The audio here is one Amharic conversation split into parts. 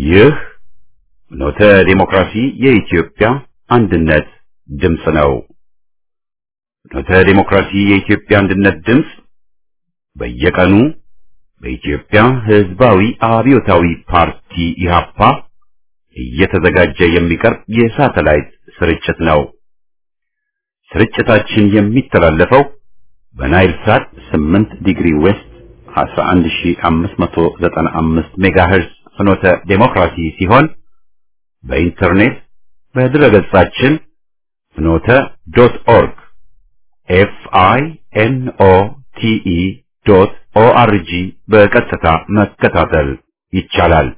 ይህ ኖተ ዴሞክራሲ የኢትዮጵያ አንድነት ድምፅ ነው። ኖተ ዴሞክራሲ የኢትዮጵያ አንድነት ድምፅ በየቀኑ በኢትዮጵያ ሕዝባዊ አብዮታዊ ፓርቲ ኢህአፓ እየተዘጋጀ የሚቀርብ የሳተላይት ስርጭት ነው። ስርጭታችን የሚተላለፈው በናይል ሳት 8 ዲግሪ ዌስት 11595 ሜጋሄርዝ ፍኖተ ዴሞክራሲ ሲሆን በኢንተርኔት በድረገጻችን ፍኖተ ዶት ኦርግ ኤፍ አይ ኤን ኦ ቲ ኢ ዶት ኦ አር ጂ በቀጥታ መከታተል ይቻላል።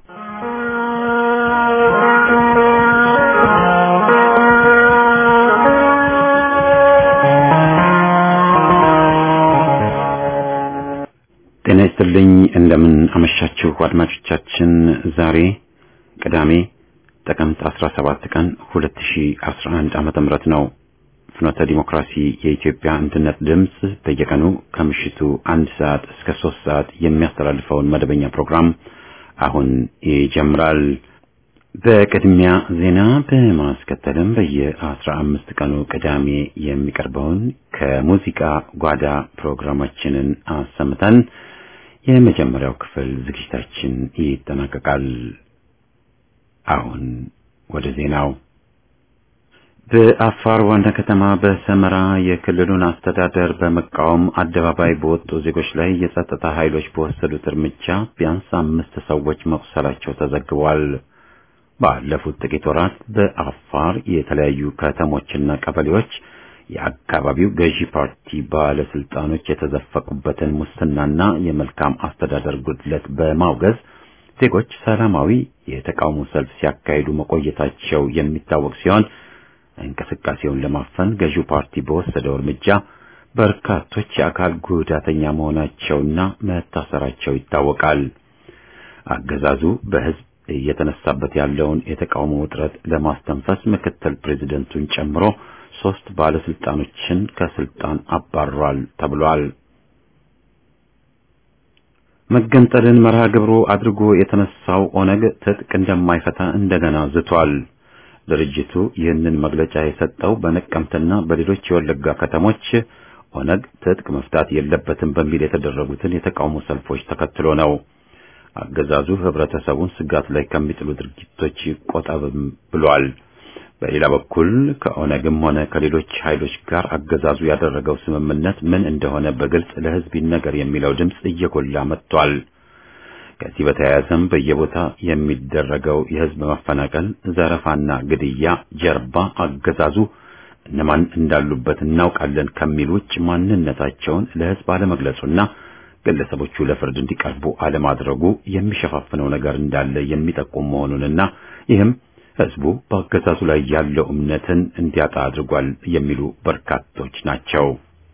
ጤና ይስጥልኝ። እንደምን አመሻችሁ አድማጮቻችን። ዛሬ ቅዳሜ ጥቅምት 17 ቀን 2011 ዓመተ ምህረት ነው። ፍኖተ ዲሞክራሲ የኢትዮጵያ አንድነት ድምፅ በየቀኑ ከምሽቱ አንድ ሰዓት እስከ ሶስት ሰዓት የሚያስተላልፈውን መደበኛ ፕሮግራም አሁን ይጀምራል። በቅድሚያ ዜና በማስከተልም በየአስራ አምስት ቀኑ ቅዳሜ የሚቀርበውን ከሙዚቃ ጓዳ ፕሮግራማችንን አሰምተን የመጀመሪያው ክፍል ዝግጅታችን ይጠናቀቃል። አሁን ወደ ዜናው። በአፋር ዋና ከተማ በሰመራ የክልሉን አስተዳደር በመቃወም አደባባይ በወጡ ዜጎች ላይ የጸጥታ ኃይሎች በወሰዱት እርምጃ ቢያንስ አምስት ሰዎች መቁሰላቸው ተዘግቧል። ባለፉት ጥቂት ወራት በአፋር የተለያዩ ከተሞችና ቀበሌዎች የአካባቢው ገዢ ፓርቲ ባለስልጣኖች የተዘፈቁበትን ሙስናና የመልካም አስተዳደር ጉድለት በማውገዝ ዜጎች ሰላማዊ የተቃውሞ ሰልፍ ሲያካሂዱ መቆየታቸው የሚታወቅ ሲሆን እንቅስቃሴውን ለማፈን ገዢው ፓርቲ በወሰደው እርምጃ በርካቶች የአካል ጉዳተኛ መሆናቸውና መታሰራቸው ይታወቃል። አገዛዙ በሕዝብ እየተነሳበት ያለውን የተቃውሞ ውጥረት ለማስተንፈስ ምክትል ፕሬዚደንቱን ጨምሮ ሶስት ባለስልጣኖችን ከስልጣን አባሯል ተብሏል። መገንጠልን መርሃ ግብሩ አድርጎ የተነሳው ኦነግ ትጥቅ እንደማይፈታ እንደገና ዝቷል። ድርጅቱ ይህንን መግለጫ የሰጠው በነቀምትና በሌሎች የወለጋ ከተሞች ኦነግ ትጥቅ መፍታት የለበትም በሚል የተደረጉትን የተቃውሞ ሰልፎች ተከትሎ ነው። አገዛዙ ህብረተሰቡን ስጋት ላይ ከሚጥሉ ድርጊቶች ይቆጠብም ብሏል። በሌላ በኩል ከኦነግም ሆነ ከሌሎች ኃይሎች ጋር አገዛዙ ያደረገው ስምምነት ምን እንደሆነ በግልጽ ለህዝብ ይነገር የሚለው ድምፅ እየጎላ መጥቷል። ከዚህ በተያያዘም በየቦታ የሚደረገው የህዝብ መፈናቀል፣ ዘረፋና ግድያ ጀርባ አገዛዙ እነማን እንዳሉበት እናውቃለን ከሚል ውጭ ማንነታቸውን ለህዝብ አለመግለጹና ግለሰቦቹ ለፍርድ እንዲቀርቡ አለማድረጉ የሚሸፋፍነው ነገር እንዳለ የሚጠቁም መሆኑንና ይህም ህዝቡ በአገዛዙ ላይ ያለው እምነትን እንዲያጣ አድርጓል የሚሉ በርካቶች ናቸው።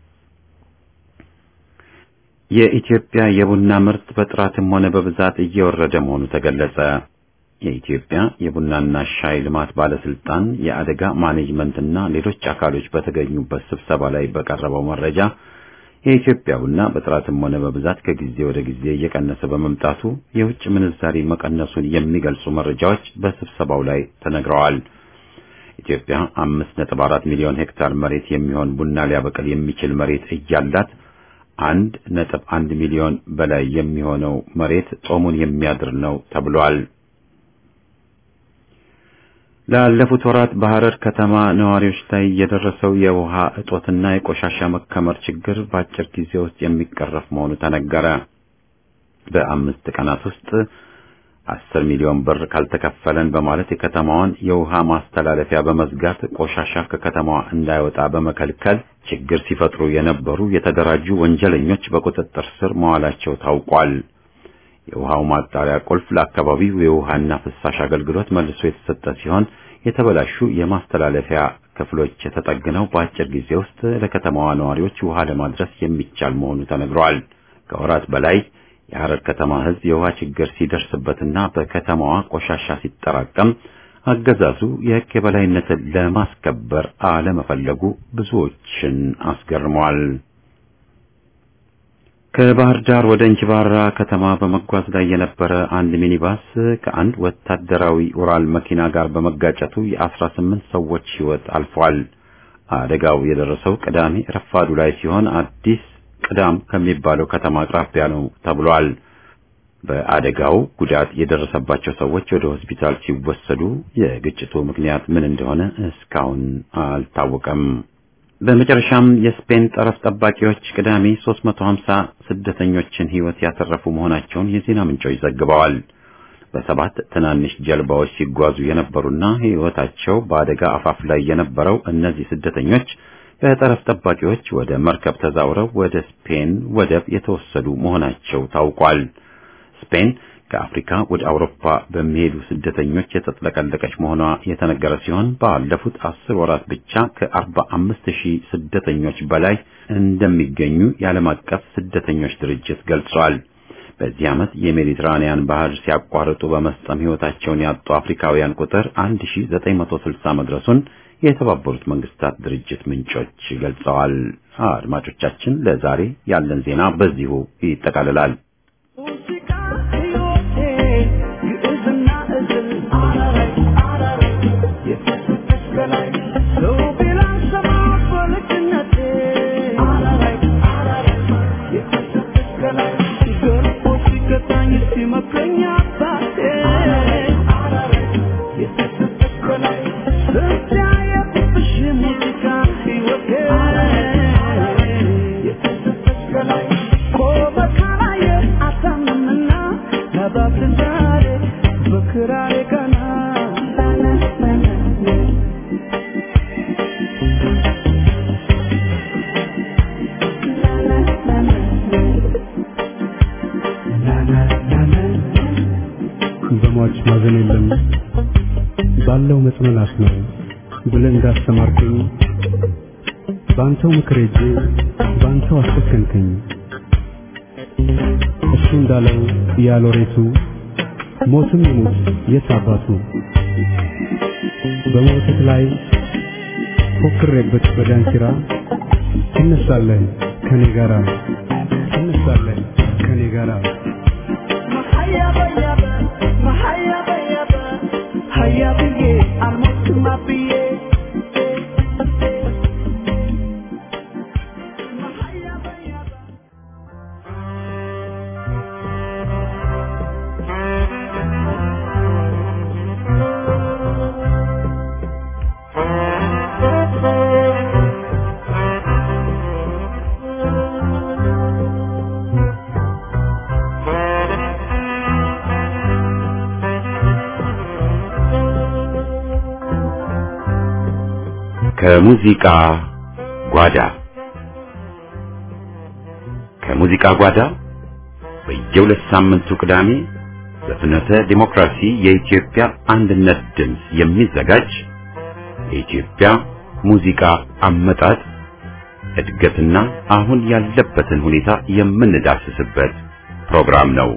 የኢትዮጵያ የቡና ምርት በጥራትም ሆነ በብዛት እየወረደ መሆኑ ተገለጸ። የኢትዮጵያ የቡናና ሻይ ልማት ባለስልጣን የአደጋ ማኔጅመንትና ሌሎች አካሎች በተገኙበት ስብሰባ ላይ በቀረበው መረጃ የኢትዮጵያ ቡና በጥራትም ሆነ በብዛት ከጊዜ ወደ ጊዜ እየቀነሰ በመምጣቱ የውጭ ምንዛሪ መቀነሱን የሚገልጹ መረጃዎች በስብሰባው ላይ ተነግረዋል። ኢትዮጵያ አምስት ነጥብ አራት ሚሊዮን ሄክታር መሬት የሚሆን ቡና ሊያበቅል የሚችል መሬት እያላት አንድ ነጥብ አንድ ሚሊዮን በላይ የሚሆነው መሬት ጾሙን የሚያድር ነው ተብሏል። ላለፉት ወራት በሐረር ከተማ ነዋሪዎች ላይ የደረሰው የውሃ እጦትና የቆሻሻ መከመር ችግር በአጭር ጊዜ ውስጥ የሚቀረፍ መሆኑ ተነገረ። በአምስት ቀናት ውስጥ አስር ሚሊዮን ብር ካልተከፈለን በማለት የከተማዋን የውሃ ማስተላለፊያ በመዝጋት ቆሻሻ ከከተማዋ እንዳይወጣ በመከልከል ችግር ሲፈጥሩ የነበሩ የተደራጁ ወንጀለኞች በቁጥጥር ስር መዋላቸው ታውቋል። የውሃው ማጣሪያ ቁልፍ ለአካባቢው የውሃና ፍሳሽ አገልግሎት መልሶ የተሰጠ ሲሆን የተበላሹ የማስተላለፊያ ክፍሎች ተጠግነው በአጭር ጊዜ ውስጥ ለከተማዋ ነዋሪዎች ውሃ ለማድረስ የሚቻል መሆኑ ተነግሯል። ከወራት በላይ የሐረር ከተማ ሕዝብ የውሃ ችግር ሲደርስበትና በከተማዋ ቆሻሻ ሲጠራቀም አገዛዙ የሕግ የበላይነትን ለማስከበር አለመፈለጉ ብዙዎችን አስገርሟል። ከባህር ዳር ወደ እንጅባራ ከተማ በመጓዝ ላይ የነበረ አንድ ሚኒባስ ከአንድ ወታደራዊ ኡራል መኪና ጋር በመጋጨቱ የአስራ ስምንት ሰዎች ሕይወት አልፏል። አደጋው የደረሰው ቅዳሜ ረፋዱ ላይ ሲሆን አዲስ ቅዳም ከሚባለው ከተማ አቅራቢያ ነው ተብሏል። በአደጋው ጉዳት የደረሰባቸው ሰዎች ወደ ሆስፒታል ሲወሰዱ የግጭቱ ምክንያት ምን እንደሆነ እስካሁን አልታወቀም። በመጨረሻም የስፔን ጠረፍ ጠባቂዎች ቅዳሜ 350 ስደተኞችን ሕይወት ያተረፉ መሆናቸውን የዜና ምንጮች ዘግበዋል። በሰባት ትናንሽ ጀልባዎች ሲጓዙ የነበሩና ሕይወታቸው በአደጋ አፋፍ ላይ የነበረው እነዚህ ስደተኞች በጠረፍ ጠባቂዎች ወደ መርከብ ተዛውረው ወደ ስፔን ወደብ የተወሰዱ መሆናቸው ታውቋል። ስፔን ከአፍሪካ ወደ አውሮፓ በሚሄዱ ስደተኞች የተጥለቀለቀች መሆኗ የተነገረ ሲሆን ባለፉት አስር ወራት ብቻ ከአርባ አምስት ሺህ ስደተኞች በላይ እንደሚገኙ የዓለም አቀፍ ስደተኞች ድርጅት ገልጿል። በዚህ ዓመት የሜዲትራኒያን ባህር ሲያቋርጡ በመስጠም ሕይወታቸውን ያጡ አፍሪካውያን ቁጥር 1960 መድረሱን የተባበሩት መንግስታት ድርጅት ምንጮች ገልጸዋል። አድማጮቻችን፣ ለዛሬ ያለን ዜና በዚሁ ይጠቃልላል። በሟች ማዘን የለም ባለው መጽናናት ነው ብለህ እንዳስተማርከኝ በአንተው ምክር ሄጄ በአንተው አስጨከንከኝ። እሱ እንዳለው ያሎሬቱ ሞትም ይሙት የት አባቱ በሞትህ ላይ ፎክሬበት በዳንኪራ ትነሳለህ ከኔ ጋራ ትነሳለህ ከኔ ጋራ ከሙዚቃ ጓዳ ከሙዚቃ ጓዳ በየሁለት ሳምንቱ ቅዳሜ በፍኖተ ዲሞክራሲ የኢትዮጵያ አንድነት ድምፅ የሚዘጋጅ የኢትዮጵያ ሙዚቃ አመጣጥ እድገትና አሁን ያለበትን ሁኔታ የምንዳስስበት ፕሮግራም ነው።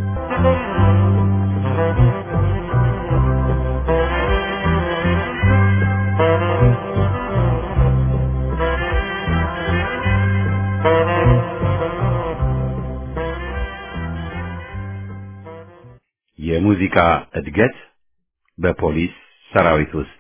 የሙዚቃ እድገት በፖሊስ ሰራዊት ውስጥ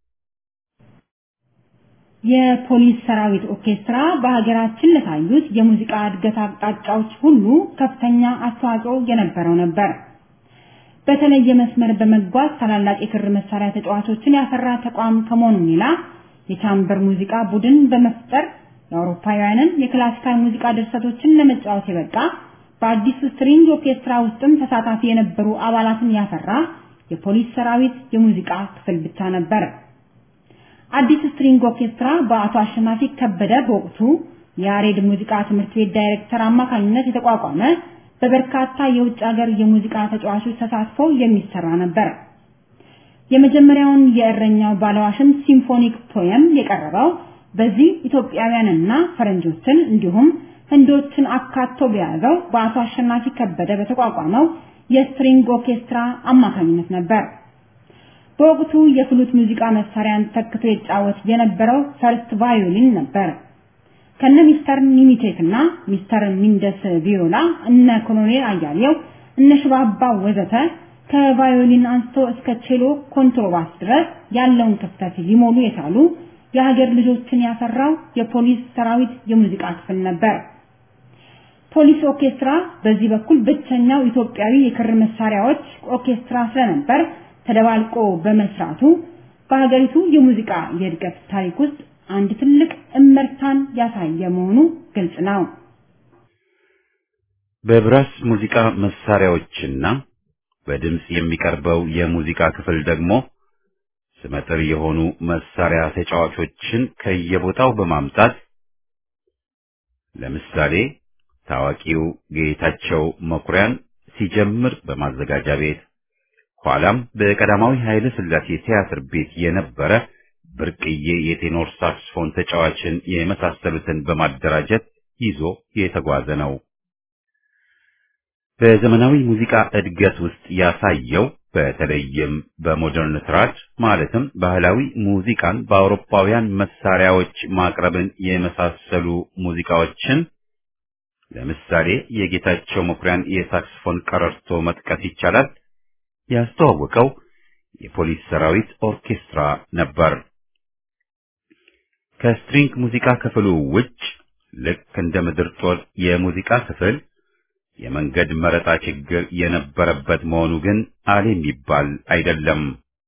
የፖሊስ ሰራዊት ኦርኬስትራ በሀገራችን ለታዩት የሙዚቃ እድገት አቅጣጫዎች ሁሉ ከፍተኛ አስተዋጽኦ የነበረው ነበር። በተለየ መስመር በመጓዝ ታላላቅ የክር መሳሪያ ተጫዋቾችን ያፈራ ተቋም ከመሆኑ ሌላ የቻምበር ሙዚቃ ቡድን በመፍጠር የአውሮፓውያንን የክላሲካል ሙዚቃ ድርሰቶችን ለመጫወት የበቃ በአዲስ ስትሪንግ ኦርኬስትራ ውስጥም ተሳታፊ የነበሩ አባላትን ያፈራ የፖሊስ ሰራዊት የሙዚቃ ክፍል ብቻ ነበር። አዲስ ስትሪንግ ኦርኬስትራ በአቶ አሸናፊ ከበደ በወቅቱ የያሬድ ሙዚቃ ትምህርት ቤት ዳይሬክተር አማካኝነት የተቋቋመ በበርካታ የውጭ ሀገር የሙዚቃ ተጫዋቾች ተሳትፎ የሚሰራ ነበር። የመጀመሪያውን የእረኛው ባለዋሽም ሲምፎኒክ ፖየም የቀረበው በዚህ ኢትዮጵያውያንና ፈረንጆችን እንዲሁም ህንዶችን አካቶ በያዘው በአቶ አሸናፊ ከበደ በተቋቋመው የስትሪንግ ኦርኬስትራ አማካኝነት ነበር። በወቅቱ የፍሉት ሙዚቃ መሳሪያን ተክቶ ይጫወት የነበረው ፈርስት ቫዮሊን ነበር። ከነ ሚስተር ኒሚቴክ እና ሚስተር ሚንደስ ቪዮላ እነ ኮሎኔል አያሌው እነ ሽባባ ወዘተ ከቫዮሊን አንስቶ እስከ ቼሎ ኮንትሮባስ ድረስ ያለውን ክፍተት ሊሞሉ የቻሉ የሀገር ልጆችን ያፈራው የፖሊስ ሰራዊት የሙዚቃ ክፍል ነበር። ፖሊስ ኦርኬስትራ በዚህ በኩል ብቸኛው ኢትዮጵያዊ የክር መሳሪያዎች ኦርኬስትራ ስለነበር ተደባልቆ በመስራቱ በሀገሪቱ የሙዚቃ የእድገት ታሪክ ውስጥ አንድ ትልቅ እመርታን ያሳየ መሆኑ ግልጽ ነው። በብራስ ሙዚቃ መሳሪያዎችና በድምጽ የሚቀርበው የሙዚቃ ክፍል ደግሞ ስመጥር የሆኑ መሳሪያ ተጫዋቾችን ከየቦታው በማምጣት ለምሳሌ ታዋቂው ጌታቸው መኩሪያን ሲጀምር በማዘጋጃ ቤት ኋላም በቀዳማዊ ኃይለ ሥላሴ ቲያትር ቤት የነበረ ብርቅዬ የቴኖር ሳክስፎን ተጫዋችን የመሳሰሉትን በማደራጀት ይዞ የተጓዘ ነው። በዘመናዊ ሙዚቃ እድገት ውስጥ ያሳየው በተለይም በሞደርን ትራድ ማለትም ባህላዊ ሙዚቃን በአውሮፓውያን መሳሪያዎች ማቅረብን የመሳሰሉ ሙዚቃዎችን ለምሳሌ የጌታቸው መኩሪያን የሳክስፎን ቀረርቶ መጥቀስ ይቻላል። ያስተዋወቀው የፖሊስ ሰራዊት ኦርኬስትራ ነበር። ከስትሪንግ ሙዚቃ ክፍሉ ውጭ ልክ እንደ ምድር ጦር የሙዚቃ ክፍል የመንገድ መረጣ ችግር የነበረበት መሆኑ ግን አለ የሚባል አይደለም።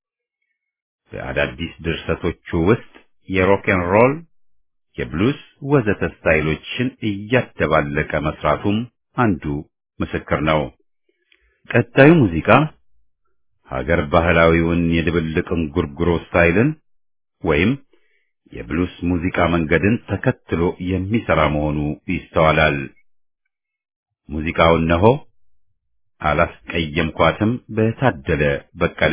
በአዳዲስ ድርሰቶቹ ውስጥ የሮክን ሮል፣ የብሉስ ወዘተ ስታይሎችን እያደባለቀ መስራቱም አንዱ ምስክር ነው። ቀጣዩ ሙዚቃ ሀገር ባህላዊውን የድብልቅ እንጉርጉሮ ስታይልን ወይም የብሉስ ሙዚቃ መንገድን ተከትሎ የሚሰራ መሆኑ ይስተዋላል። ሙዚቃው እነሆ አላስቀየምኳትም በታደለ በቀለ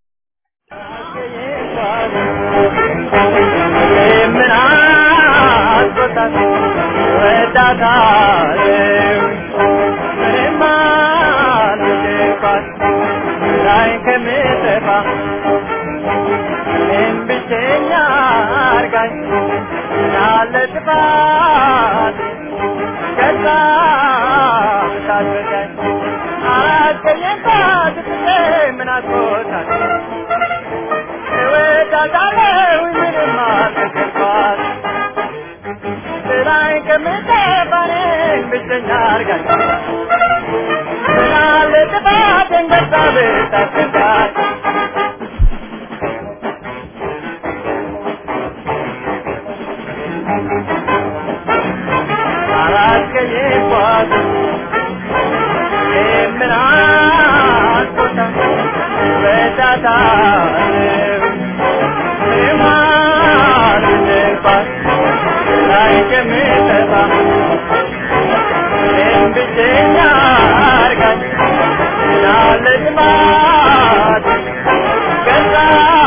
ምን አስቆጣት ወዳታለሁ ምንም አልወደድኳት ላይ ከምጠፋ እኔም ብቸኛ አርጋኝ ያለ ጥፋት ከዛ ታድርጋኝ አላስቀየምኳት ብዬ ምን አስቆጣት እወዳታለሁ ምንም አልወደድኳት ላይ ከምጠፋ እኔን ብቸኛ አርጋኝ ምናለ ጥፋቴን ገዛ ብታስረዳኝ አላስቀየምኳት ምን አስቆጣ በዳታለሁ የማልደፋት ላይ ከምጠፋ እኔም ብቸኛ አርጋኝ ያለ ጥማት ገዛ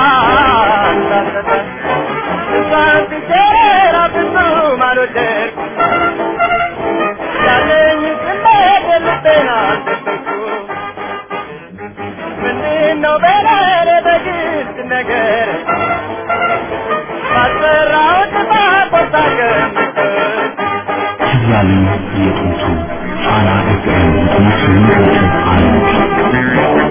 እንዳሰጠ እሷን ብቼራ ብዙም አልወደድኩም ያለኝ ስሜት የልቤን አልደበኩም ምንድነው በለኔ በግልጽ ነገር ባልሰራው ጥፋት ቆርጣ ገምተህ ያሉ የጥንቱ ፋና ኤፍኤም ዘጠና ስምንት ነጥብ አንድ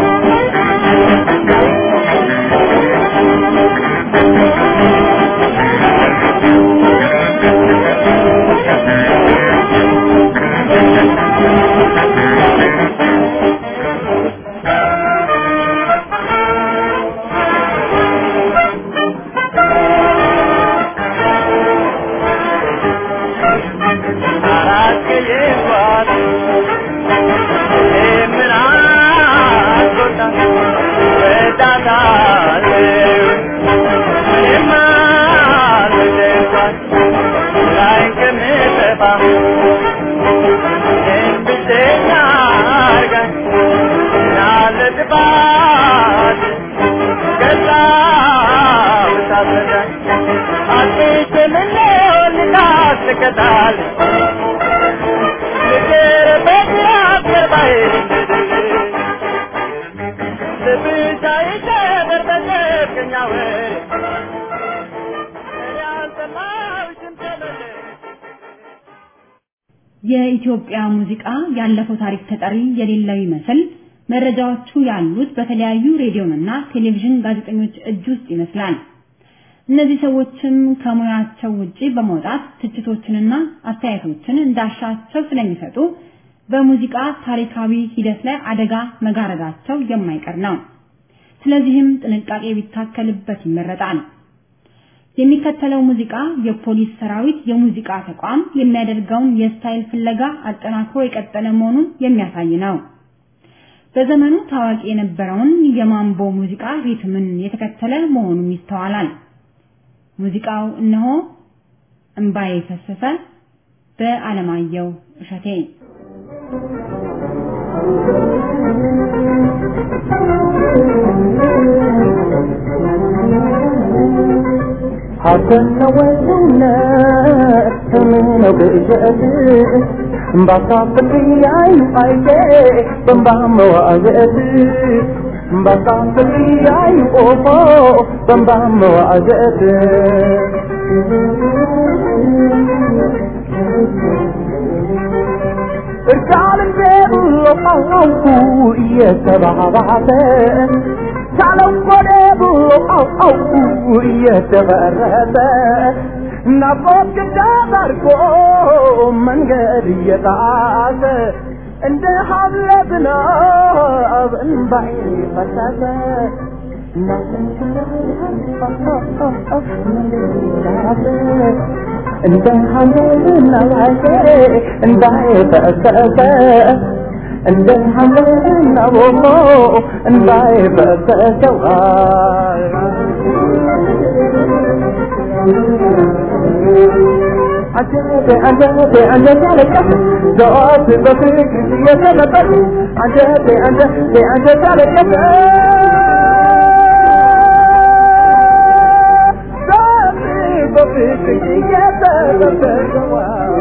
አላስቀየምኳት ምን አስቆጣት ወዳታለሁ ምንም አልወደድኳት ላይ ከምጠፋ እኔን ብቸኛ አርጋኝ ያለ ጥፋት ገዛ ብታስረዳኝ አጥቼ ምነው ልታስቀጣል ፍቅር በግራት ገባይ ልብሻ ይሸበር በጨፍቅኛ ወሬ እኔ አልሰማሁሽም ተመለሽ የኢትዮጵያ ሙዚቃ ያለፈው ታሪክ ተጠሪ የሌለው ይመስል መረጃዎቹ ያሉት በተለያዩ ሬዲዮና ቴሌቪዥን ጋዜጠኞች እጅ ውስጥ ይመስላል። እነዚህ ሰዎችም ከሙያቸው ውጪ በመውጣት ትችቶችንና አስተያየቶችን እንዳሻቸው ስለሚሰጡ በሙዚቃ ታሪካዊ ሂደት ላይ አደጋ መጋረዳቸው የማይቀር ነው። ስለዚህም ጥንቃቄ ቢታከልበት ይመረጣል። የሚከተለው ሙዚቃ የፖሊስ ሰራዊት የሙዚቃ ተቋም የሚያደርገውን የስታይል ፍለጋ አጠናክሮ የቀጠለ መሆኑን የሚያሳይ ነው። በዘመኑ ታዋቂ የነበረውን የማምቦ ሙዚቃ ሪትምን የተከተለ መሆኑም ይስተዋላል። ሙዚቃው እነሆ እምባዬ ፈሰሰ በአለማየሁ እሸቴ ሀሰነ ወውነት ስምነው ግእዘት እምባሳፍቅያዩ አይቴ በንባ መዋዘት እምባሳፍቅያዩ ኦፎ በንባ መዋዘት እርቃልን ብሎ አውቁ እየተባባተ ሳለው ቆደ ብሎ አውቁ እየተበረተ ናፍቆት ግዳ ባርጎ መንገድ እየጣሰ እንደ ሀብለ ዝናብ እንባይ ፈሰሰ እንደ ሀምለ ዝናብ እንባይ ፈሰሰ እንደ ሐመና ቦሞ እንባይ ፈሰሰዋል አንጀቴ አንጀቴ አንጀቴ አለቀሰ ዘወትር በፍቅር እየተለበሰ አንጀቴ አንጀቴ አንጀቴ አለቀሰ ዘወትር በፍቅር እየተለበሰዋል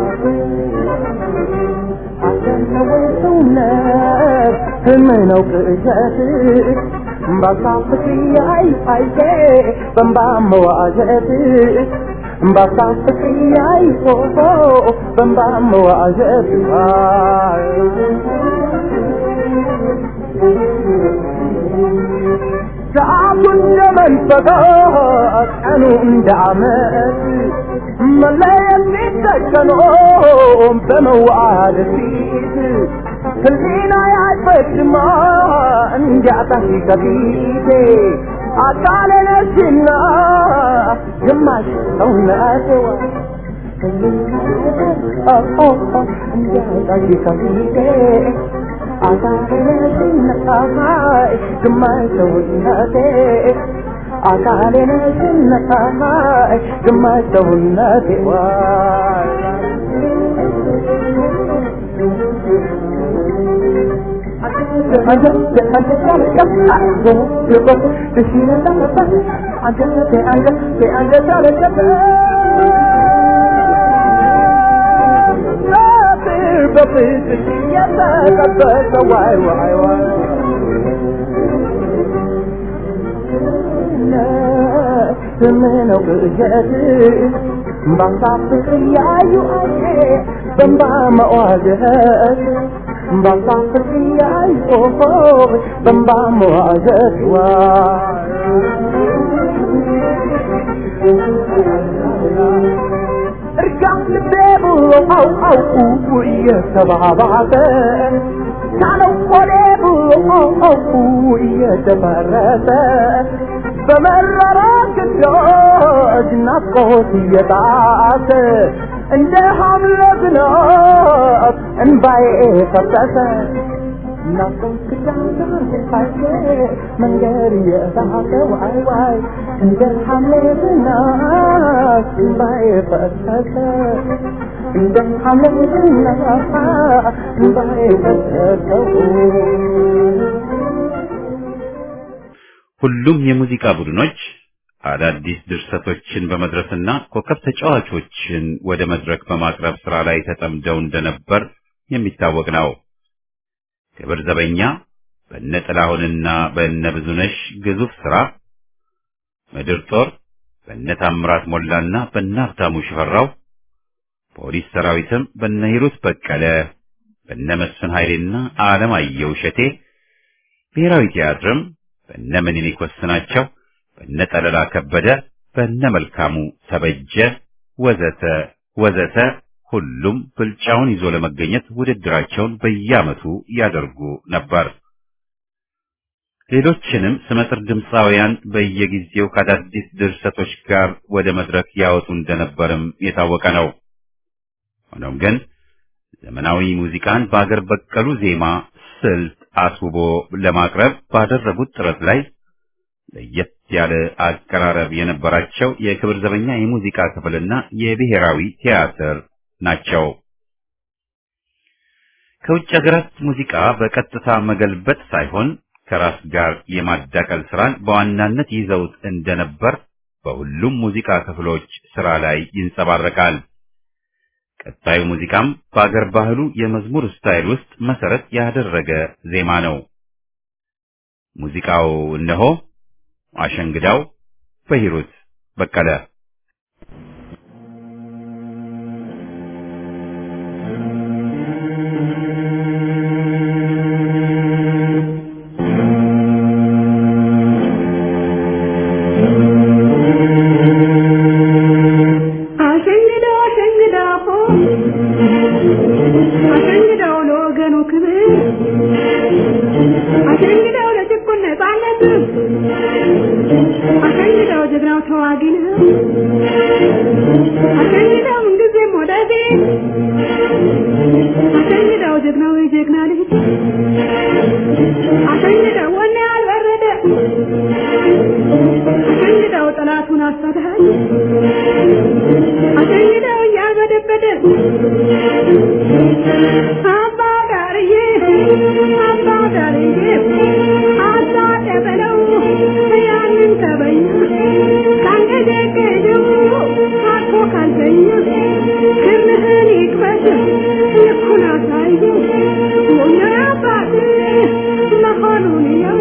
ሰውነት ህምነው ቅዠት ባሳፍቅ ያይ አይቴ በንባ መዋዠት ባሳፍቅ ያይ ፎቶ በንባ መዋዠት ሰዓቱ እንደ መንፈቃት ቀኑ እንደ ዓመት መለየት ሲተከኖ በመዋደድ ፊት ህሊና ያይፈድማ እንዲያጣሽ ከፊቴ አካሌ ነሽና ግማሽ ሰውነቴዋ እንዲያጣሽ ከፊቴ አካሌ ነሽና ግማሽ ሰውነቴ አካሌ ነሽና ግማሽ ሰውነቴ በፍቅር የተጠበቀ ዋይ ዋይ ዋይ ስምነው ቅዠት ባሳፍቅ ያዩ አዬ በንባ መዋዘት ባሳፍቅ ያዩ ኦሆ በንባ መዋዘት ዋ እርጋም ልቤ ብሎ አው አውቁ እየተባባተ ካለው ቆሌ ብሎ አው አውቁ እየተፈረሰ በመረራ ግዳጅ ናፍቆት እየጣሰ እንደ ሐምለ ዝናብ እንባዬ ፈሰሰ ናፍቆት ግዳጅ ሳይቼ መንገድ እየሳተ ዋይ ዋይ እንደ ሐምለ ዝናብ እንባዬ ፈሰሰ እንደ ሐምለ ዝናብ እንባዬ ፈሰሰ ሁሉም የሙዚቃ ቡድኖች አዳዲስ ድርሰቶችን በመድረስና ኮከብ ተጫዋቾችን ወደ መድረክ በማቅረብ ስራ ላይ ተጠምደው እንደነበር የሚታወቅ ነው። ክብር ዘበኛ በእነ ጥላሁንና በእነ ብዙነሽ ግዙፍ ስራ፣ ምድር ጦር በእነ ታምራት ሞላና በእነ ሀብታሙ ሽፈራው፣ ፖሊስ ሰራዊትም በነ ሂሩት በቀለ፣ በነ መስፍን ኃይሌና አለማየሁ እሸቴ፣ ብሔራዊ ቲያትርም በነ ምኒልክ ወስናቸው፣ በነ ጠለላ ከበደ፣ በነ መልካሙ ተበጀ ወዘተ ወዘተ ሁሉም ብልጫውን ይዞ ለመገኘት ውድድራቸውን በየዓመቱ ያደርጉ ነበር። ሌሎችንም ስመጥር ድምፃውያን በየጊዜው ከአዳዲስ ድርሰቶች ጋር ወደ መድረክ ያወጡ እንደነበርም የታወቀ ነው። ሆኖም ግን ዘመናዊ ሙዚቃን በአገር በቀሉ ዜማ ስልት አስውቦ ለማቅረብ ባደረጉት ጥረት ላይ ለየት ያለ አቀራረብ የነበራቸው የክብር ዘበኛ የሙዚቃ ክፍልና የብሔራዊ ቲያትር ናቸው። ከውጭ ሀገራት ሙዚቃ በቀጥታ መገልበጥ ሳይሆን ከራስ ጋር የማዳቀል ስራን በዋናነት ይዘውት እንደነበር በሁሉም ሙዚቃ ክፍሎች ስራ ላይ ይንጸባረቃል። ቀጣዩ ሙዚቃም በአገር ባህሉ የመዝሙር ስታይል ውስጥ መሰረት ያደረገ ዜማ ነው። ሙዚቃው እነሆ አሸንግዳው በሂሩት በቀለ አሸንግዳው አሸንግዳው አሸንግዳው ለወገኑ ክብር አሸንግዳው ለጭቁን ነፃነት አሸንግዳው ጀግናው ተዋጊ ነው አሸንግዳው ምንጊዜም ወደፊት አሸንግዳው ጀግናው የጀግና ልጅ አሸንግዳው ወኔ ያልበረደ አሸንግዳው ጠላቱን አሳዳጅ አሸንግዳው እያልበደበደ አባ ዳርዬ አባ ዳርዬ አባ ደበለው ያንን ተበኛ ካንገደገደው አቶ ካልተኛ ክርምህን ይክፈት ልኩን አሳየው ወኛ አባት መሆኑን ያው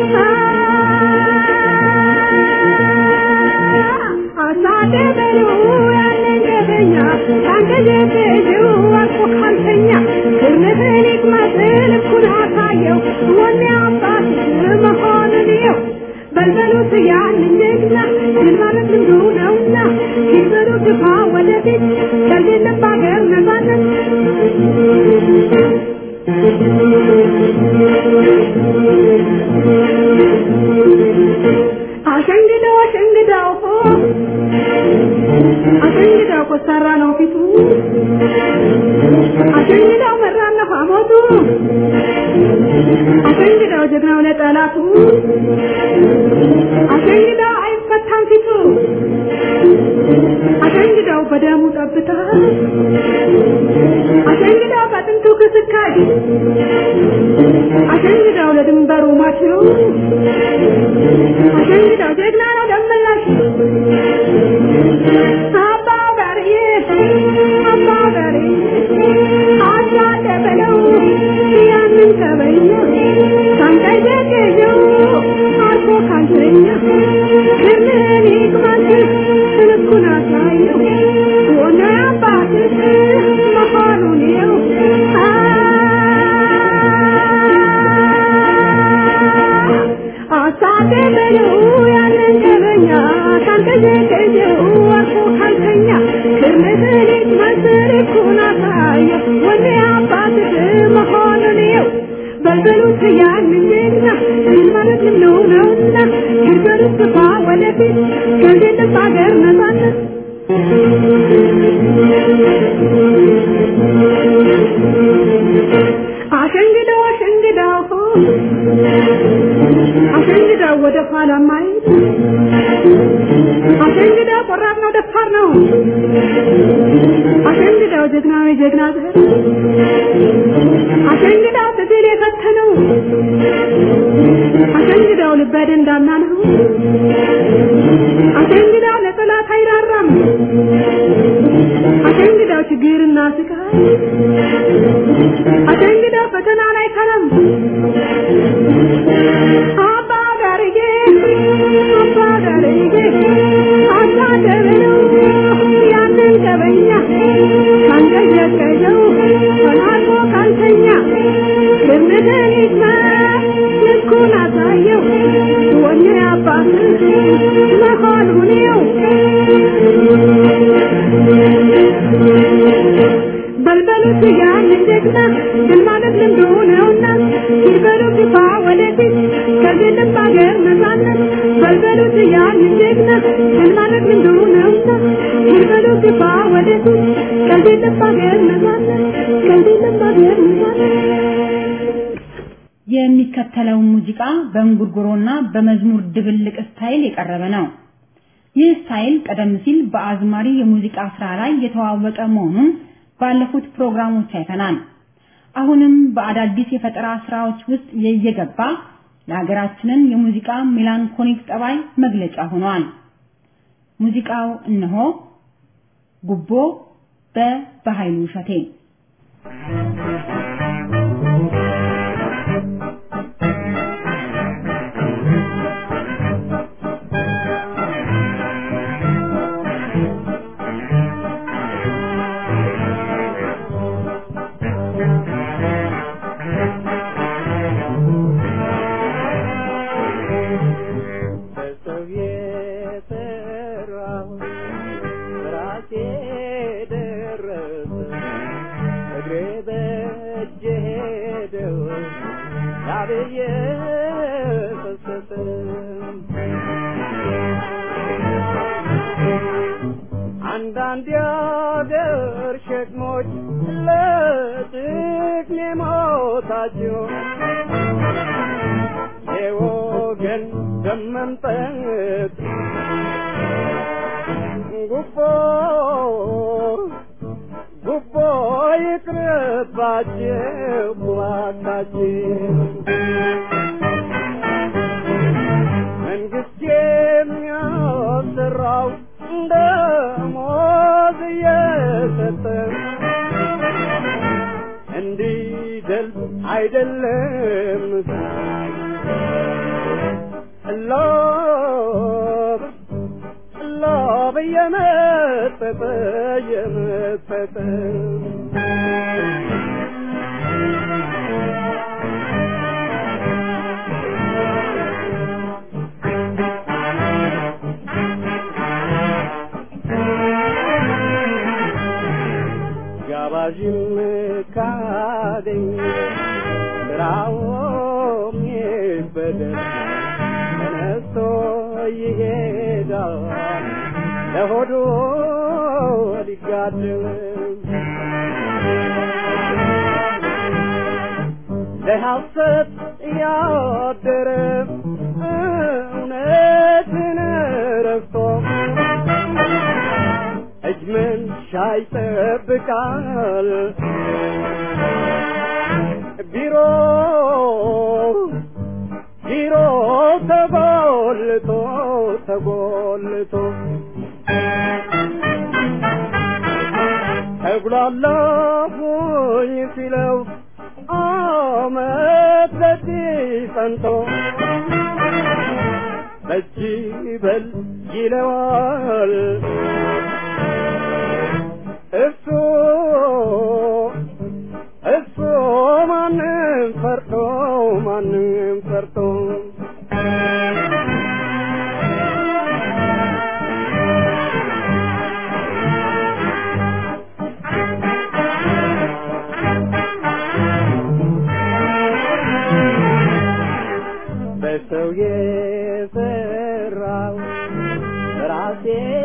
አሳደበለው ያንን ገበኛ ካንገደገደው አቶ ካልተኛ ክርምህን ይክፈት ልኩን አሳየው ወኔ አባት መሆኑን ያው በልበሉት ያንን ጀግና ድል ማለት ልምዱ ነውና ሲበሉ ግፋ ወደፊት ከሌለም በሀገር ነፃነት አሸንግዳው አሸንግዳው አሸንግዳው ኮስታራ ነው ፊቱ አሸንግዳው መራና ሐሞቱ አሸንግዳው ጀግናው ለጠላቱ አሸንግዳው አይፈታም ፊቱ አሸንግዳው በደሙ ጠብታ አሸንግዳው በጥንቱ ክስካይ አሸንግዳው ለድንበሩ ማች ነው አሸንግዳው ጀግና ነው ደመላሽ አባ ጋርዬ አባ ጋርዬ አባ ደበለው ያንን ተበኛ ካንቀዠቀዠው አልፎ ካልተኛ ክምን ይቅማት ልኩን አሳየው ወነ አባትህ መሆኑን የው አሳደበለው ያንን ገበኛ ካንቀዠቀዠው አልፎ ካልተኛ ክርምህን ይቅመት ልኩን አሳየው ወነ አባትህ መሆኑን የው በልበሉት ያንን ጀግና ድል ማለት ነው ነውና ይርገሩት ግፋ ወደፊት ከሌለም በሀገር ነፃነት አሸንግዳው አሸንግዳው አሸንግዳው ወደ ኋላ ማየት አሸንግዳው ቆራጥ ነው ደፋር ነው አሸንግዳው ጀግናው የጀግና ዘር አሸንግዳው ትግል የፈተነው አሸንግዳው ልበ ደንዳና ነው አሸንግዳው ለጠላት አይራራም አሸንግዳው ችግርና ስቃይ አሸንግዳው ፈተና ላይ ከረም አባ ጋርጌ አባ ጋርጌ አባ ደበለው ያንን ገበኛ ወደፊት ከዚህ ልብ ሀገር ነፃነት በልበሉት ያን ጀግና ድል ማለት ምንዱ ነውና በልበሉ ግባ ወደፊት ከዚህ ልብ ሀገር ነፃነት ከዚህ ልብ ሀገር ነፃነት የሚከተለው ሙዚቃ በእንጉርጉሮና በመዝሙር ድብልቅ ስታይል የቀረበ ነው። ይህ ስታይል ቀደም ሲል በአዝማሪ የሙዚቃ ስራ ላይ የተዋወቀ መሆኑን ባለፉት ፕሮግራሞች አይተናል። አሁንም በአዳዲስ የፈጠራ ስራዎች ውስጥ እየገባ ለሀገራችንን የሙዚቃ ሜላንኮሊክ ጠባይ መግለጫ ሆኗል። ሙዚቃው እነሆ ጉቦ በበኃይሉ እሸቴ አንዳንድ የአገር ሸክሞች ለጥቅሜ ሞታቸው የወገን ደም መምጠጥ ጉቦ ጉቦ ይቅርባቸው እባካችሁ መንግስት የሚያሰራው ደሞዝ እየሰጠ እንዲደል አይደለም ሎብ ሎብ እየመጠጠ እየመጠጠ ጋባዥም ካደኝ ስራውም ይበደል ተነስቶ ይሄዳል ለሆዱ ሊጋድም ለሐሰት ያደረ እውነትን ረስቶ እጅ መንሻ ይጠብቃል ቢሮ ቢሮ ተጎልቶ ተጎልቶ ተጉላላሁኝ ሲለው አመት በዚህ ጸንቶ በጅ በል ይለዋል እሱ እሱ ማንም ፈርቶ ማንም ፈርቶ በሰው የሰራው ራሴ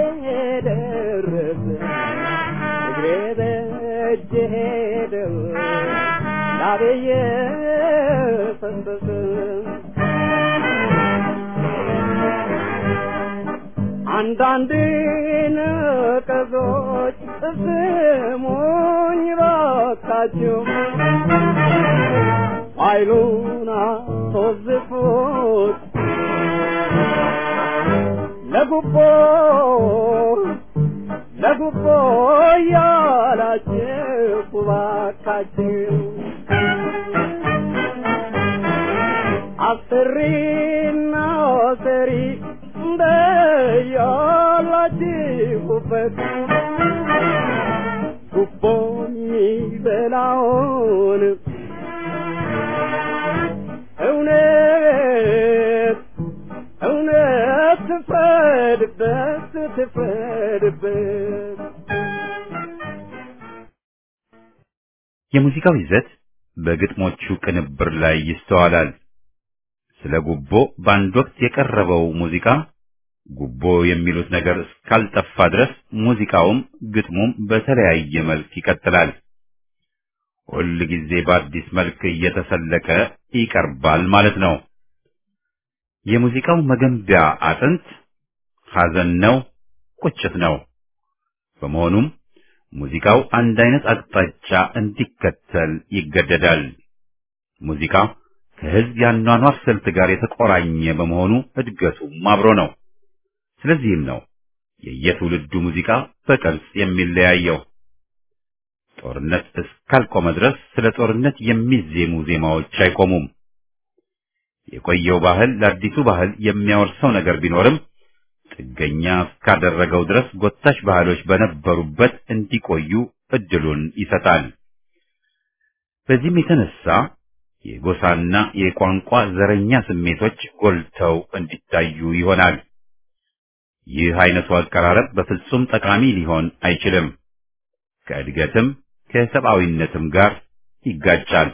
ደረሰ እግሬ በእጅ ሄደው ላቤየ ፈሰሰ አንዳንድ ነቀዞች ስሙኝ ባካችሁ ኃይሉን አስወዝፉት ለጉቦ ለጉቦ ያላችሁ ባካችሁ አስሪና ሰሪ እንደያላችሁበት ጉቦ የሚበላውን እውነት እውነት ትፍረድበት ትፍረድበት የሙዚቃው ይዘት በግጥሞቹ ቅንብር ላይ ይስተዋላል። ስለ ጉቦ በአንድ ወቅት የቀረበው ሙዚቃ ጉቦ የሚሉት ነገር እስካልጠፋ ድረስ ሙዚቃውም ግጥሙም በተለያየ መልክ ይቀጥላል። ሁል ጊዜ በአዲስ መልክ እየተሰለቀ ይቀርባል ማለት ነው። የሙዚቃው መገንቢያ አጥንት ሐዘን ነው፣ ቁጭት ነው። በመሆኑም ሙዚቃው አንድ አይነት አቅጣጫ እንዲከተል ይገደዳል። ሙዚቃ ከሕዝብ የአኗኗር ስልት ጋር የተቆራኘ በመሆኑ እድገቱም አብሮ ነው። ስለዚህም ነው የየትውልዱ ሙዚቃ በቅርጽ የሚለያየው። ጦርነት እስካልቆመ ድረስ ስለ ጦርነት የሚዜሙ ዜማዎች አይቆሙም። የቆየው ባህል ለአዲሱ ባህል የሚያወርሰው ነገር ቢኖርም ጥገኛ እስካደረገው ድረስ ጎታች ባህሎች በነበሩበት እንዲቆዩ እድሉን ይሰጣል። በዚህም የተነሳ የጎሳና የቋንቋ ዘረኛ ስሜቶች ጎልተው እንዲታዩ ይሆናል። ይህ አይነቱ አቀራረብ በፍጹም ጠቃሚ ሊሆን አይችልም። ከእድገትም ከሰብአዊነትም ጋር ይጋጫል።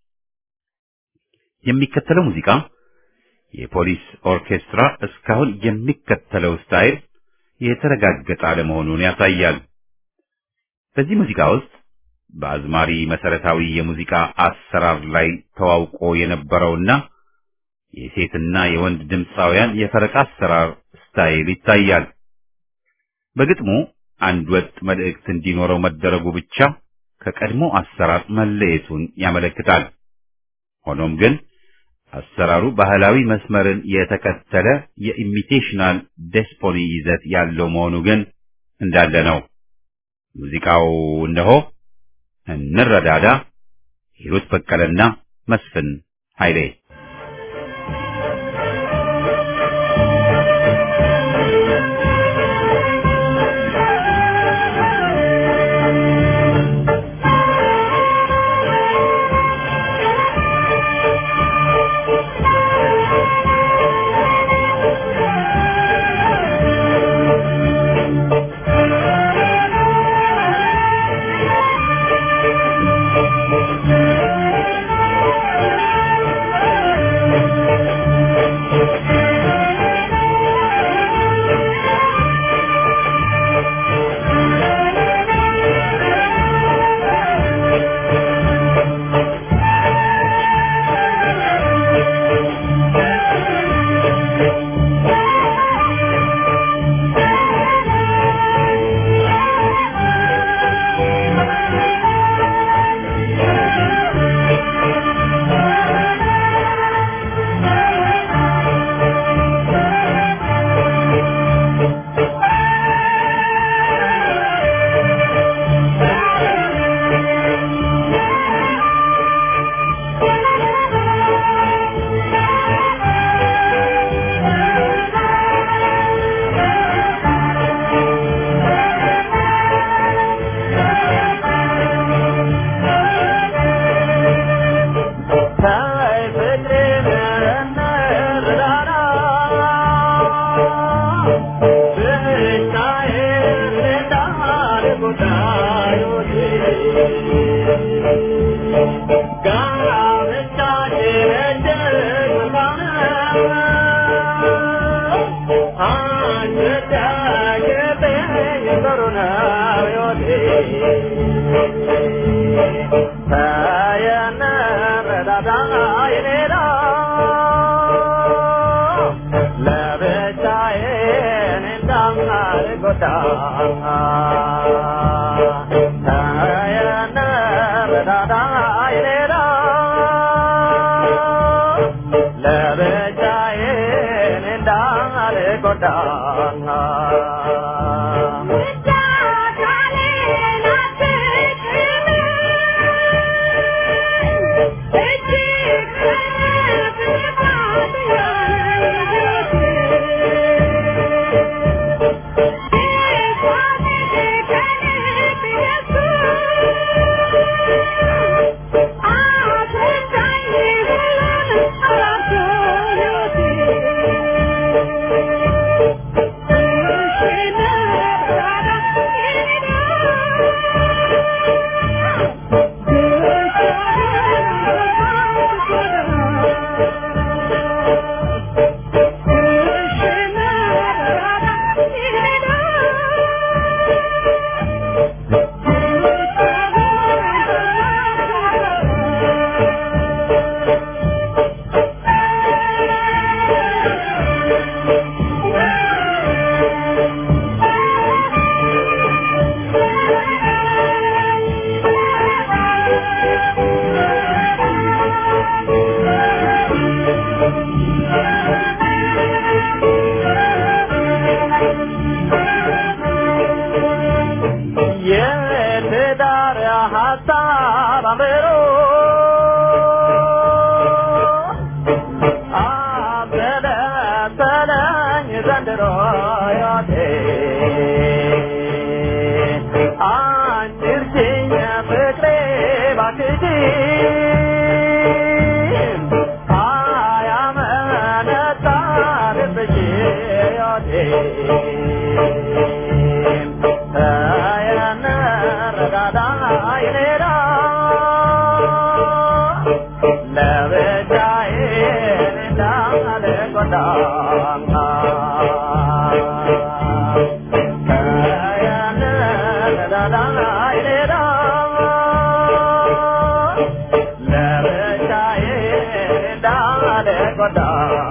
የሚከተለው ሙዚቃ የፖሊስ ኦርኬስትራ እስካሁን የሚከተለው ስታይል የተረጋገጠ አለመሆኑን ያሳያል። በዚህ ሙዚቃ ውስጥ በአዝማሪ መሰረታዊ የሙዚቃ አሰራር ላይ ተዋውቆ የነበረውና የሴትና የወንድ ድምፃውያን የፈረቃ አሰራር ስታይል ይታያል። በግጥሙ አንድ ወጥ መልእክት እንዲኖረው መደረጉ ብቻ ከቀድሞ አሰራር መለየቱን ያመለክታል። ሆኖም ግን አሰራሩ ባህላዊ መስመርን የተከተለ የኢሚቴሽናል ዴስፖኒ ይዘት ያለው መሆኑ ግን እንዳለ ነው። ሙዚቃው እነሆ እንረዳዳ፣ ሂሩት በቀለና መስፍን ኃይሌ Thank you. አያቴ አንቺ እርጅኝ ፍቅሬ ባክሽን አያመነታ ልብሽ አያቴ ተየነረዳዳ ይኔዳ ለብቻዬ እንዳልጎዳ ተየነረዳዳ ይኔዳ ለብቻዬ እንዳልጎዳ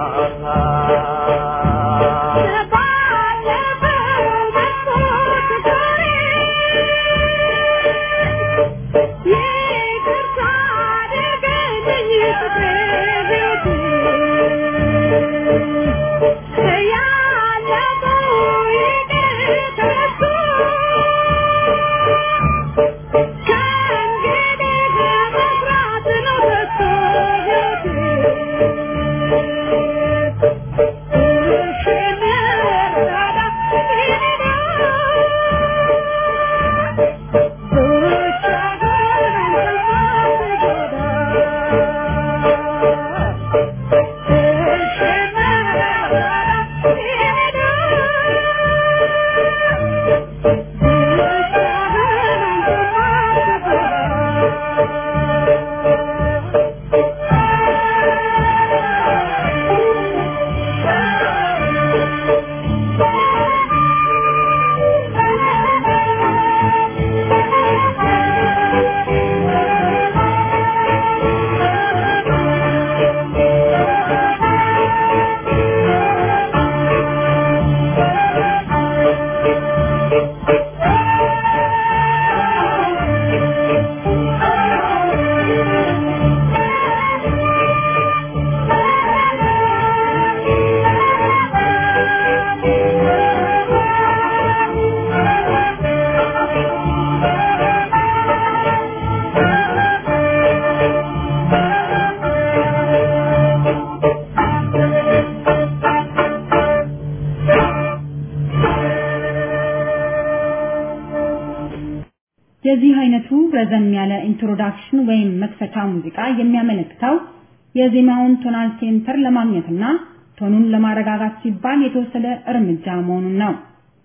የዚህ አይነቱ ረዘም ያለ ኢንትሮዳክሽን ወይም መክፈቻ ሙዚቃ የሚያመለክተው የዜማውን ቶናል ሴንተር ለማግኘትና ቶኑን ለማረጋጋት ሲባል የተወሰደ እርምጃ መሆኑን ነው።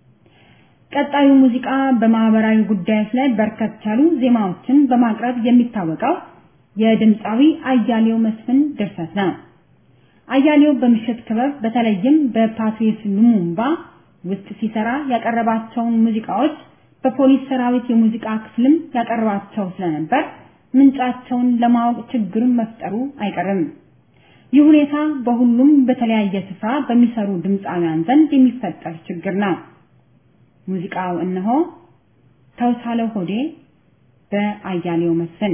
ቀጣዩ ሙዚቃ በማህበራዊ ጉዳዮች ላይ በርከት ያሉ ዜማዎችን በማቅረብ የሚታወቀው የድምፃዊ አያሌው መስፍን ድርሰት ነው። አያሌው በምሽት ክበብ በተለይም በፓትሪስ ሉሙምባ ውስጥ ሲሰራ ያቀረባቸውን ሙዚቃዎች በፖሊስ ሰራዊት የሙዚቃ ክፍልም ያቀርባቸው ስለነበር ምንጫቸውን ለማወቅ ችግርን መፍጠሩ አይቀርም። ይህ ሁኔታ በሁሉም በተለያየ ስፍራ በሚሰሩ ድምፃውያን ዘንድ የሚፈጠር ችግር ነው። ሙዚቃው እነሆ ተውሳለው ሆዴ በአያሌው መስፍን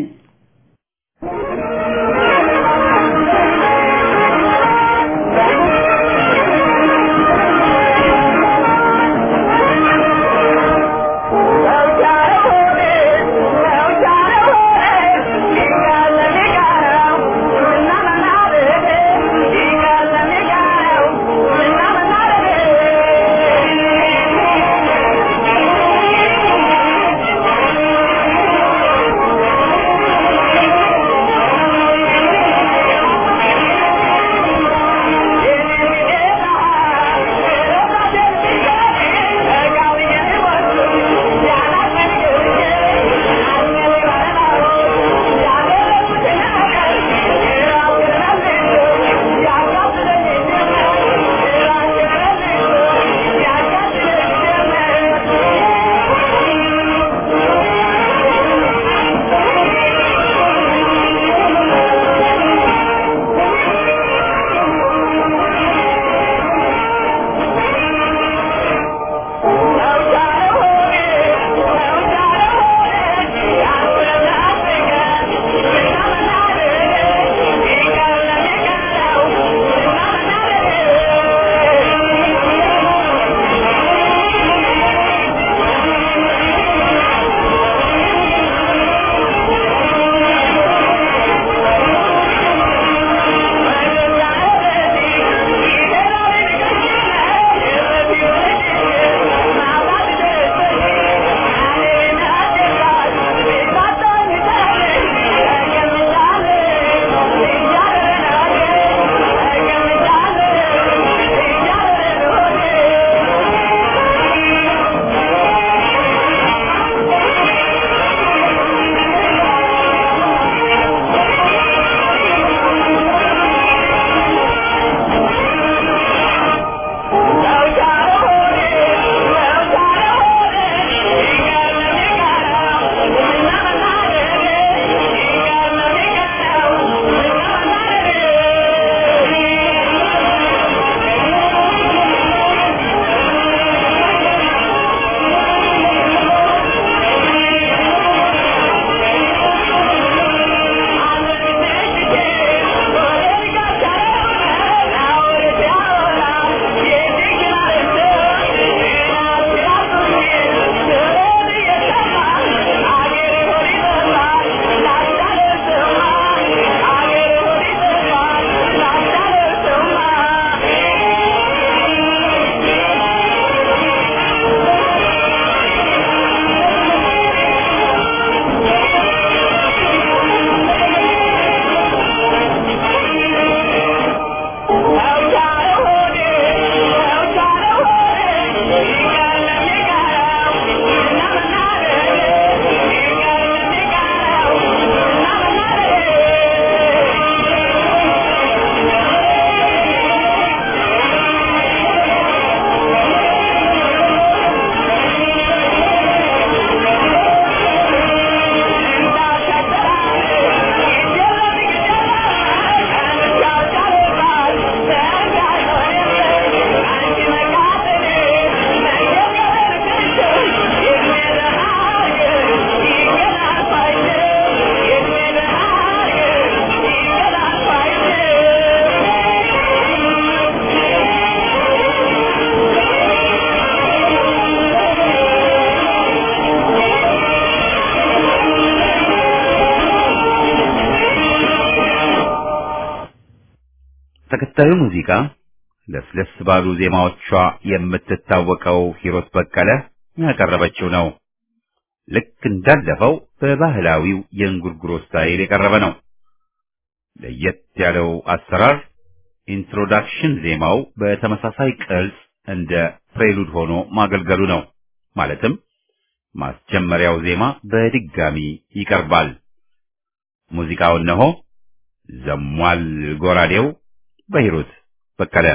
Thank በቀጣዩ ሙዚቃ ለስለስ ባሉ ዜማዎቿ የምትታወቀው ሂሮት በቀለ ያቀረበችው ነው። ልክ እንዳለፈው በባህላዊው የእንጉርጉሮ ስታይል የቀረበ ነው። ለየት ያለው አሰራር ኢንትሮዳክሽን ዜማው በተመሳሳይ ቅርጽ እንደ ፕሬሉድ ሆኖ ማገልገሉ ነው። ማለትም ማስጀመሪያው ዜማ በድጋሚ ይቀርባል። ሙዚቃው እነሆ ዘሟል ጎራዴው በሂሩት በቀለ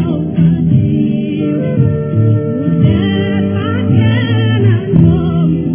Thank you.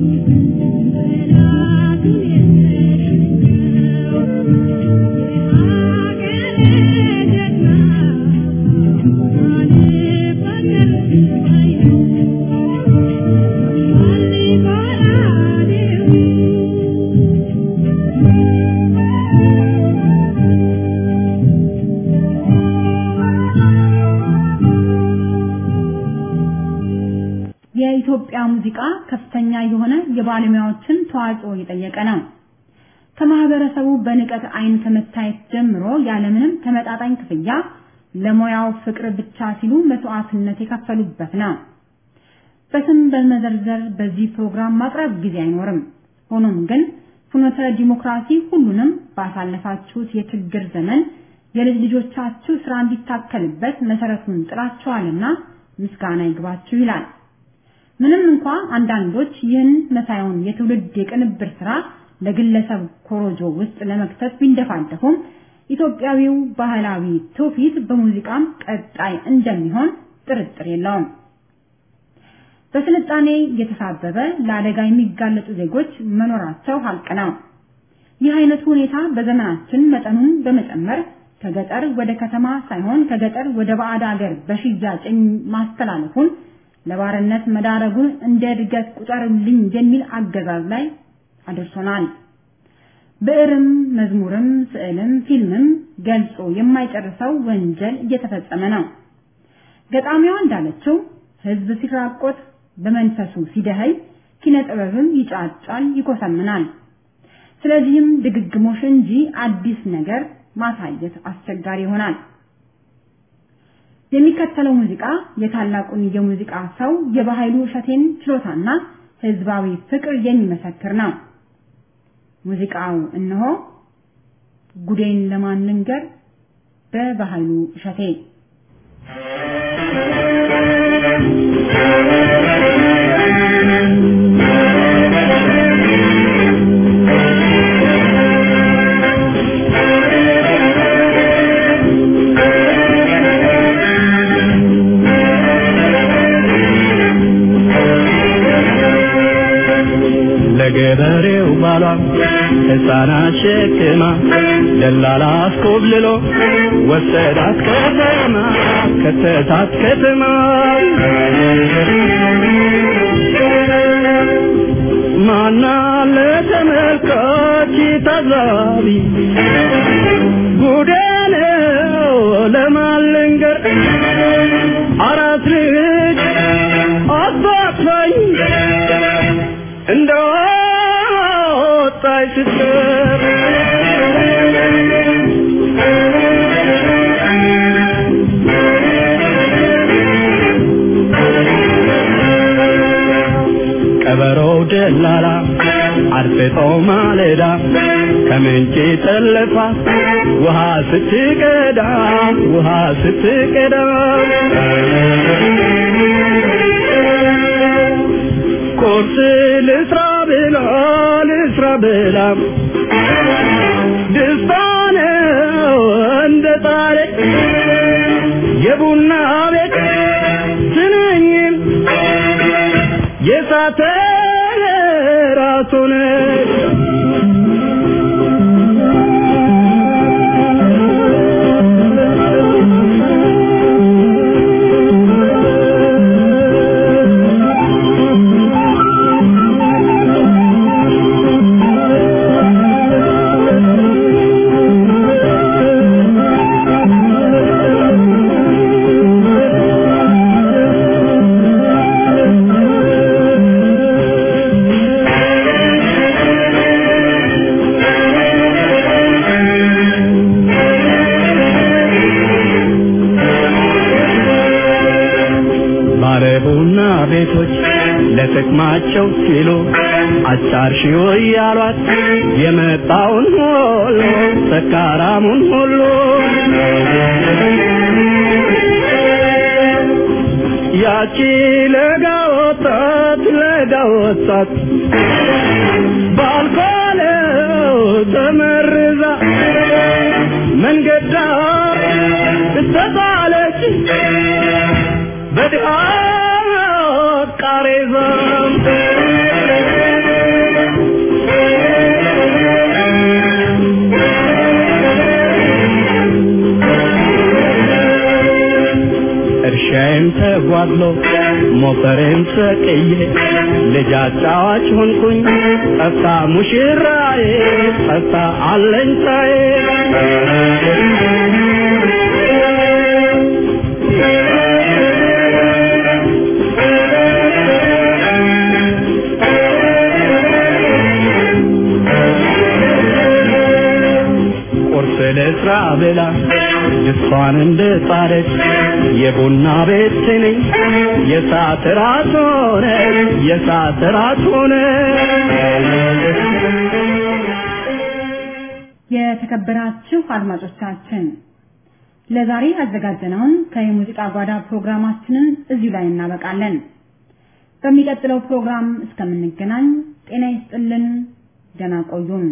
ሙዚቃ ከፍተኛ የሆነ የባለሙያዎችን ተዋጽኦ የጠየቀ ነው። ከማህበረሰቡ በንቀት አይን ከመታየት ጀምሮ ያለምንም ተመጣጣኝ ክፍያ ለሙያው ፍቅር ብቻ ሲሉ መስዋዕትነት የከፈሉበት ነው። በስም በመዘርዘር በዚህ ፕሮግራም ማቅረብ ጊዜ አይኖርም። ሆኖም ግን ፍኖተ ዲሞክራሲ ሁሉንም ባሳለፋችሁት የችግር ዘመን የልጅ ልጆቻችሁ ስራ እንዲታከልበት መሰረቱን ጥላችኋልና ምስጋና ይግባችሁ ይላል። ምንም እንኳ አንዳንዶች ይህን መሳዩን የትውልድ የቅንብር ስራ ለግለሰብ ኮሮጆ ውስጥ ለመክተት ቢንደፋደፉም ኢትዮጵያዊው ባህላዊ ትውፊት በሙዚቃም ቀጣይ እንደሚሆን ጥርጥር የለውም። በስልጣኔ የተሳበበ ለአደጋ የሚጋለጡ ዜጎች መኖራቸው ሀቅ ነው። ይህ አይነቱ ሁኔታ በዘመናችን መጠኑን በመጨመር ከገጠር ወደ ከተማ ሳይሆን ከገጠር ወደ ባዕድ ሀገር በሽያጭ ማስተላለፉን ለባርነት መዳረጉን እንደ እድገት ቁጠሩልኝ የሚል አገዛዝ ላይ አድርሶናል። ብዕርም፣ መዝሙርም፣ ስዕልም፣ ፊልምም ገልጾ የማይጨርሰው ወንጀል እየተፈጸመ ነው። ገጣሚዋ እንዳለችው ህዝብ ሲራቆት በመንፈሱ ሲደኸይ ኪነ ጥበብም ይጫጫል፣ ይኮሰምናል። ስለዚህም ድግግሞሽ እንጂ አዲስ ነገር ማሳየት አስቸጋሪ ይሆናል። የሚከተለው ሙዚቃ የታላቁን የሙዚቃ ሰው የባህሉ እሸቴን ችሎታና ህዝባዊ ፍቅር የሚመሰክር ነው። ሙዚቃው እነሆ ጉዴን ለማን ልንገር በባህሉ እሸቴ ለገበሬው ባሏ ሕፃናት ሸክማ ደላላ አስኮብልሎ ወሰዳት ከተማ ከተታት ከተማ ማና ለተመልካች ታዛቢ ጉዴ ነው ለማን ልንገር አራት ልጅ አባትፋኝ እንደ ወጣች ስትቀር ቀበሮው ደላላ አድፍጦ ማለዳ ከምንጭ ጠለፋ ውሃ ስትቀዳ ውሃ ስትቀዳ ቁርስ ልስራ ብላ ልስራ ብላ ደስታ ነው እንደ ጣለ የቡና ቤት ስንኝን የሳተ ራሱን ባለቡና ቤቶች ለጥቅማቸው ሲሉ አጫርሺው እያሏት የመጣውን ሁሉ ሰካራሙን ሁሉ ያቺ ለጋ ወጣት ለጋ ወጣት ባልኮለው ተመርዛ መንገድ ዳር ተጣለች በድሃ ቃሬዛ እርሻዬም ተጓድሎ ሞፈሬም ሰቅዬ ልጅ አጫዋች ሆንኩኝ ጠፍታ ሙሽራዬ ጠፍታ አለኝታዬ ለስራ ብላ ድስቷን እንደጣለች የቡና ቤት ስንኝ የሰዓት ራት ሆነ የሰዓት ራት ሆነ የተከበራችሁ አድማጮቻችን ለዛሬ ያዘጋጀነውን ከየሙዚቃ ጓዳ ፕሮግራማችንን እዚሁ ላይ እናበቃለን። በሚቀጥለው ፕሮግራም እስከምንገናኝ ጤና ይስጥልን፣ ደህና ቆዩን።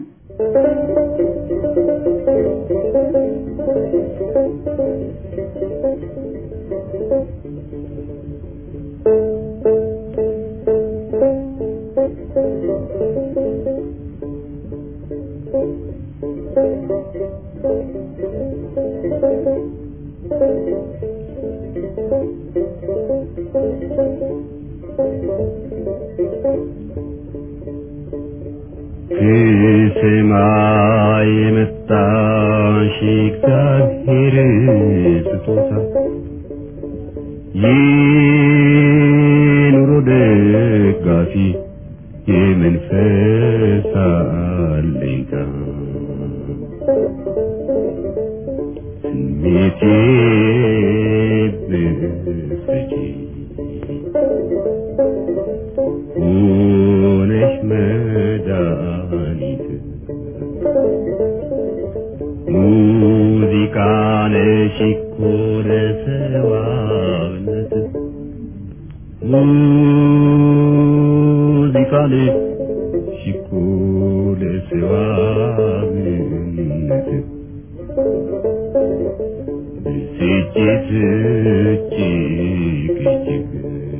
ከሰማይ የመጣሽ እግዚአብሔር ስጦታ የኑሮ ደጋፊ የመንፈስ አለኝታ ስሜቴ ብትረጂ ሆነሽ መድኃኒት ሙዚቃ ነሽ እኮ ለሰዋነት ሙዚቃ ነሽ እኮ ለሰዋነት ብስጭት እጅግ እጅግ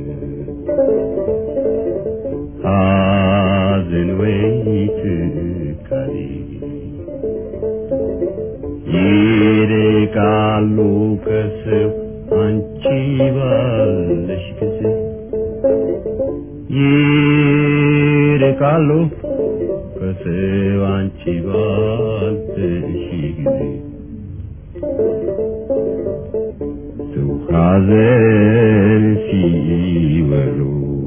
ሐዘን ወይ ትካዜ ይርቃሉ ከሰው አንቺ ባለሽ ጊዜ ይርቃሉ ከሰው አንቺ ባለሽ ጊዜ ሰው ሐዘን ሲወሩ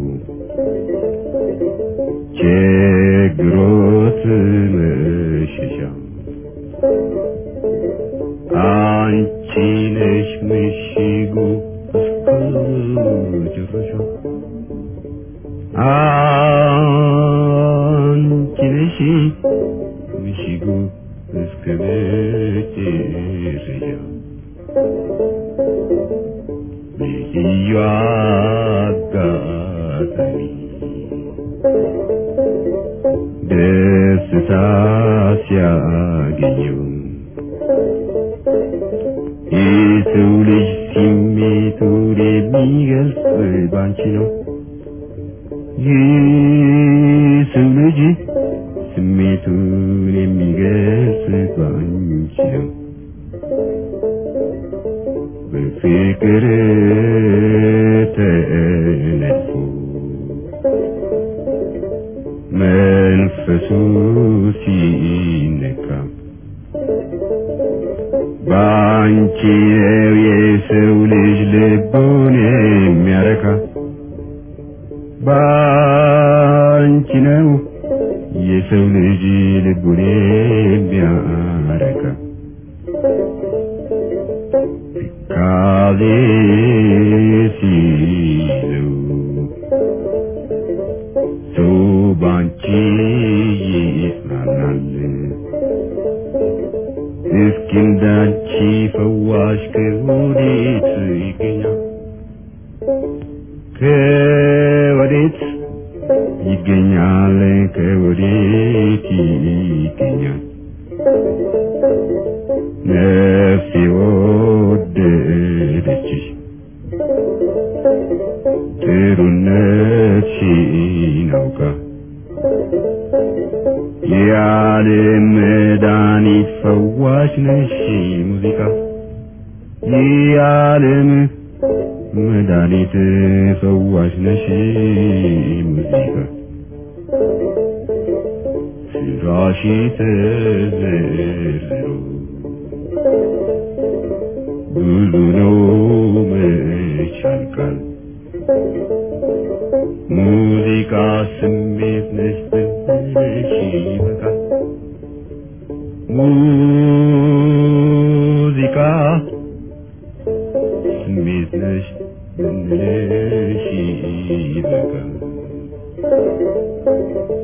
ችግሮት መሸሻ አንቺ ነሽ ምሽጉ እስከ መጨረሻ አንቺ ነሽ ምሽጉ እስከ መጨረሻ ልዩ አጋጣሚ ደስታ ሲያገኘው የሰው ልጅ ስሜቱን የሚገልጽ ባንቺ ነው። የሰው ልጅ ስሜቱን የሚገልጽ ባንቺ ነው። በፍቅር ተነድፎ መንፈሱ ሲነካ ባንቺ ነው የሰው ልጅ ልቡን የሚያረካ ባንቺ ነው የሰው ልጅ ልቡን የሚያረካ ትካዜ ሲይዘው ሰው ባንቺ ይጽናናል። እስኪ እንዳንቺ ፈዋሽ ከወዴት ይገኛል? ከወዴት ይገኛል? ከወዴት ይገኛል? ነፍሴ ወደደችሽ ጥሩነትሽን አውቃ የዓለም መድኃኒት ፈዋሽ ነሽ ሙዚቃ የዓለም መድኃኒት ፈዋሽ ነሽ ሙዚቃ ስራሽ ተዘርዝሮ ብዙ ነው መች ያልቃል ሙዚቃ ስሜት ነሽ ብለሽ ይበቃል ብንልሽ ይበቃል